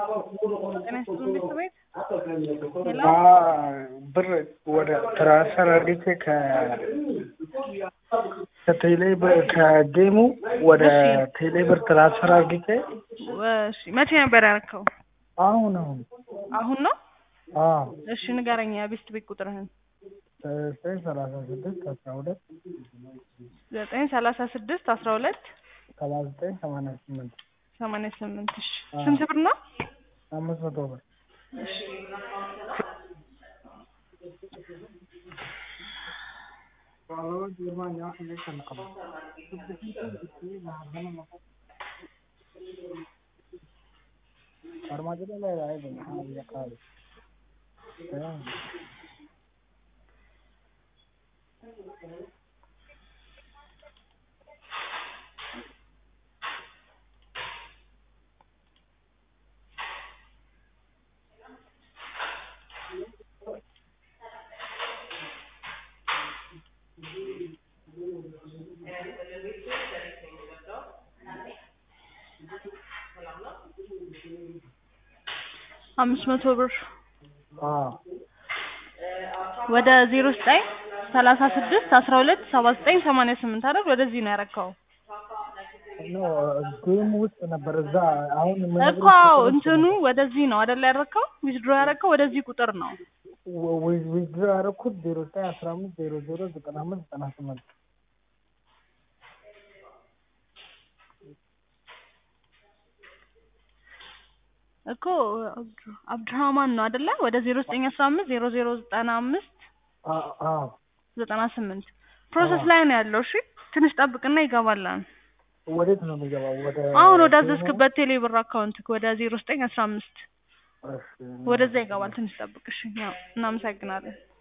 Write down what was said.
ጤና ይስጥልኝ ቤተሰቤት ሄሎ ብር ወደ ትራንስፈር አድርጌ ከ ከቴሌ ብር ከጌሙ ወደ እሺ። ቴሌ ብር ትራንስፈር አድርጌ እሺ መቼ ነበር ያደረከው? አሁን አሁን አሁን ነው? አዎ እሺ ንገረኝ የቤስት ቤት ቁጥርህን። ዘጠኝ ሰላሳ ስድስት አስራ ሁለት ዘጠኝ ሰላሳ ስድስት አስራ ሁለት ሰባ ዘጠኝ ሰማንያ ስምንት ሰማንያ ስምንት እሺ አዎ። ስንት ብር ነው? አምስት መቶ ብር እሺ አምስት መቶ ብር አዎ ወደ ዜሮ ዘጠኝ ሰላሳ ስድስት አስራ ሁለት ሰባ ዘጠኝ ሰማንያ ስምንት አይደል? ወደዚህ ነው ያረካው ኖ ጌም ውስጥ ነበር እዛ አሁን እኮ አዎ፣ እንትኑ ወደዚህ ነው አይደል ያረካው? ዊዝድሮ ያረካው ወደዚህ ቁጥር ነው። ዊዝድሮ ያደረኩት ዜሮ ዘጠኝ አስራ አምስት ዜሮ ዜሮ ዘጠና አምስት ዘጠና ስምንት እኮ አብዱራህማን ነው አይደለ? ወደ ዜሮ ዘጠኝ አስራ አምስት ዜሮ ዜሮ ዘጠና አምስት አዎ ዘጠና ስምንት ፕሮሰስ ላይ ነው ያለው። እሺ ትንሽ ጠብቅና ይገባላል። ወዴት ነው የሚገባው? ወደ አሁን ወደ አዘዝክበት ቴሌ ብር አካውንት ወደ ዜሮ ዘጠኝ አስራ አምስት እሺ ወደዛ ይገባል። ትንሽ ጠብቅ እሺ። ያው እናመሰግናለን።